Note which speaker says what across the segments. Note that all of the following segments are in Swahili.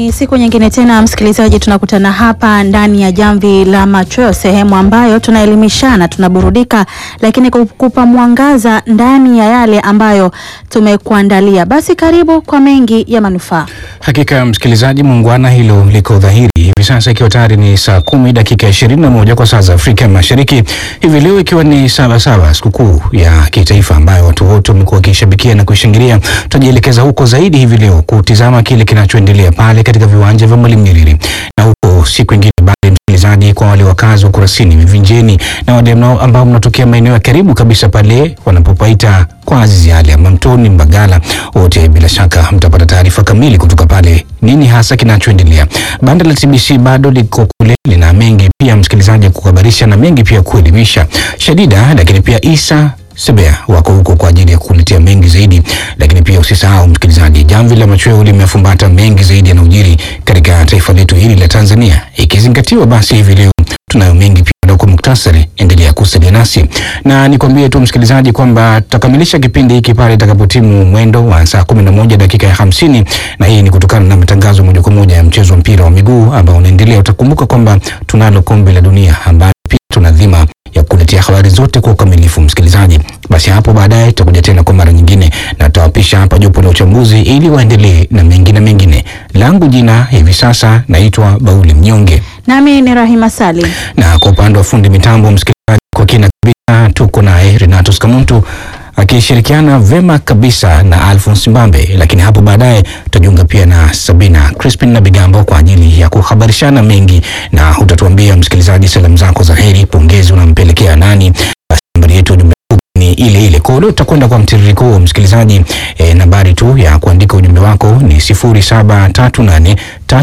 Speaker 1: Ni siku nyingine tena, msikilizaji, tunakutana hapa ndani ya Jamvi la Machweo, sehemu ambayo tunaelimishana, tunaburudika, lakini kukupa mwangaza ndani ya yale ambayo tumekuandalia. Basi karibu kwa mengi ya manufaa.
Speaker 2: Hakika msikilizaji muungwana, hilo liko dhahiri hivi sasa, ikiwa tayari ni saa kumi dakika ishirini na moja kwa saa za Afrika Mashariki, hivi leo ikiwa ni Sabasaba, sikukuu ya kitaifa ambayo watu wote wamekuwa wakishabikia na kuishangilia. Tutajielekeza huko zaidi hivi leo kutizama kile kinachoendelea pale katika viwanja vya Mwalimu Nyerere, na huko siku ingine bali msikilizaji, kwa wale wakazi wa Kurasini, Mivinjeni na wale ambao mnatokea maeneo ya karibu kabisa pale wanapopaita kwa Azizi Ali ama Mtoni, Mbagala, wote bila shaka mtapata taarifa kamili kutoka pale, nini hasa kinachoendelea. Banda la TBC bado liko kule, lina mengi pia msikilizaji kuhabarisha na mengi pia kuelimisha. Shadida lakini pia Isa Sebea wako huko kwa ajili ya kukuletea mengi zaidi, lakini pia usisahau msikilizaji, Jamvi la Machweo limefumbata mengi zaidi yanayojiri katika taifa letu hili la Tanzania, ikizingatiwa basi hivi leo tunayo mengi pia kwa muktasari. Endelea kusalia nasi na nikwambie tu msikilizaji kwamba tutakamilisha kipindi hiki pale itakapotimu mwendo wa saa kumi na moja dakika ya hamsini na hii ni kutokana na matangazo moja kwa moja ya mchezo wa mpira wa miguu ambao unaendelea. Utakumbuka kwamba tunalo kombe la dunia ambalo pia tuna dhima ya kuletea habari zote kwa ukamilifu msikilizaji. Basi hapo baadaye tutakuja tena kwa mara nyingine na tutawapisha hapa jopo la uchambuzi ili waendelee na mengine mengine. Langu jina hivi sasa naitwa Bauli Mnyonge,
Speaker 1: Nami ni Rahima Salim.
Speaker 2: na kwa upande wa fundi mitambo msikilizaji, kwa kina kabisa tuko naye Renatus Kamuntu akishirikiana vema kabisa na Alphonse Mbambe, lakini hapo baadaye tutajiunga pia na Sabina Crispin na Bigambo kwa ajili ya kuhabarishana mengi, na utatuambia msikilizaji, salamu zako za heri, pongezi unampelekea nani? Basi nambari yetu ujumbe ni ile ile. Kwa hiyo leo tutakwenda kwa mtiririko huo msikilizaji. E, nambari tu ya kuandika ujumbe wako ni 0738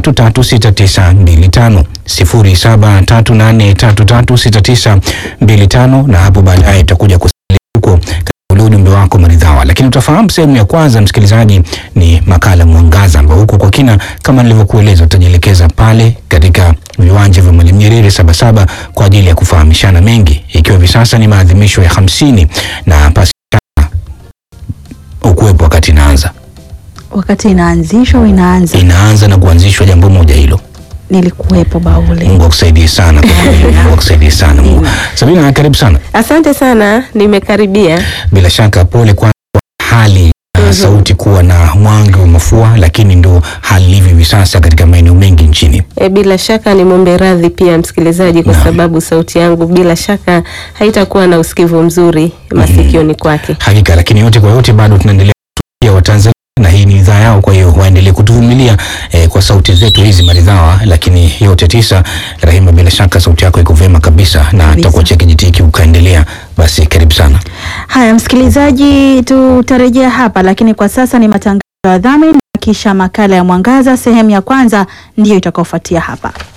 Speaker 2: 336925 0738 336925 na hapo baadaye tutakuja kusalia huko ule ujumbe wako maridhawa, lakini utafahamu sehemu ya kwanza msikilizaji ni makala Mwangaza, ambao huko kwa kina kama nilivyokueleza tutajielekeza pale katika viwanja vya Mwalimu Nyerere Sabasaba kwa ajili ya kufahamishana mengi, ikiwa hivi sasa ni maadhimisho ya hamsini na pasi ukuwepo wakati inaanza
Speaker 1: Wakati inaanzishwa au inaanza,
Speaker 2: inaanza na kuanzishwa jambo moja hilo.
Speaker 1: nilikuwepo Baule.
Speaker 2: Mungu akusaidie sana kwa kweli, Mungu akusaidie sana Mungu. Sabina, karibu sana.
Speaker 3: Asante sana, nimekaribia.
Speaker 2: Bila shaka pole kwa hali na sauti kuwa na mwangi wa mafua, lakini ndo hali ilivyo hivi sasa katika maeneo mengi nchini.
Speaker 3: E, bila shaka nimwombe radhi pia msikilizaji kwa
Speaker 2: Naam.
Speaker 3: sababu sauti yangu bila shaka haitakuwa na usikivu mzuri masikioni kwake.
Speaker 2: Hakika, lakini yote kwa yote bado tunaendelea kutumikia Watanzania na hii ni idhaa yao, kwa hiyo waendelee kutuvumilia eh, kwa sauti zetu hizi maridhawa, lakini yote tisa. Rahima, bila shaka sauti yako iko vyema kabisa na
Speaker 1: Kabisa.
Speaker 2: tutakuachia kijiti hiki ukaendelea. Basi karibu sana.
Speaker 1: Haya msikilizaji, tutarejea hapa, lakini kwa sasa ni matangazo ya dhamini na kisha makala ya Mwangaza sehemu ya kwanza ndiyo itakaofuatia hapa.